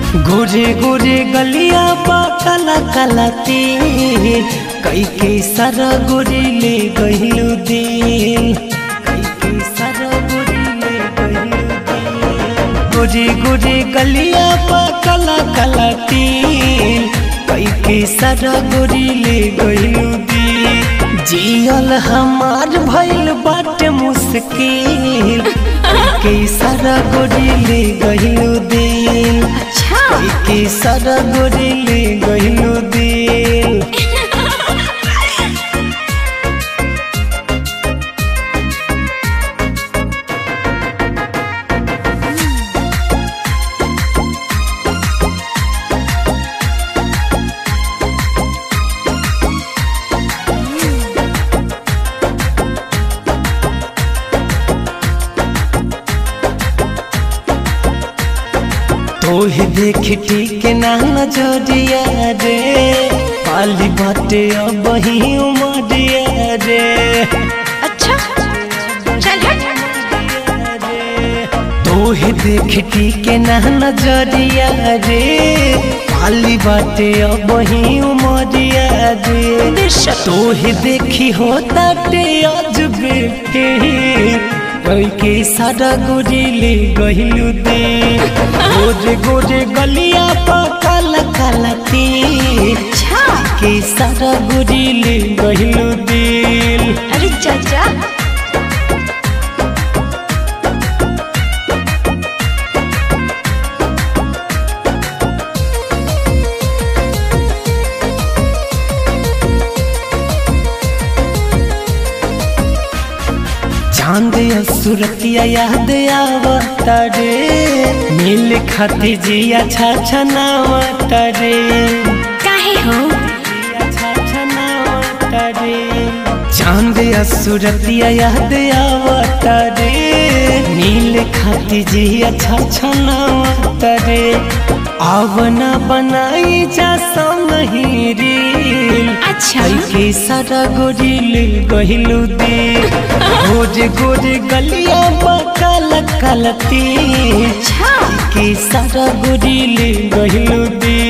गोरे गोरे गलिया बा काला काला तेल कई के सारा गोरी ले गहिलू दिल कई के सारा गोरी ले गहिलू दिल गोरे गोरे गलिया बा काला काला तेल कई के सारा गोरी ले गहिलू दिल जियल हमार भइल बाटे मुश्किल कई के सारा गोरी ले गहिलू दिल अच्छा के सारा गोरी ले गहिलू दिल तोहे देख ठीक ना नजरिया रे पाली बाटे अब ही उमरिया रे अच्छा चल हट तोहे देख ठीक ना नजरिया रे पाली बाटे अब ही उमरिया रे बेशक। तोहे देखी होता टे अजबे कई के सारा गोरी ले गहिलू दे गोरे गोरे गलिया पा काला काला तीर अच्छा के सारा गोरी ले गहिलू दिल अरे चाचा चांद सुरतिया याद आवता रे मिल खाती जिया छा छनावता रे काहे हो जिया छा छनावता रे चांद सुरतिया याद आवता रे नील खाती जिया छा छनावता रे आवना बनाई जा संगही रील अच्छा कई के सारा गोरिल गहिलू दे गोरे गोरे गलिया काला काला तीर अच्छा के सारा गोरिल गहिलू दे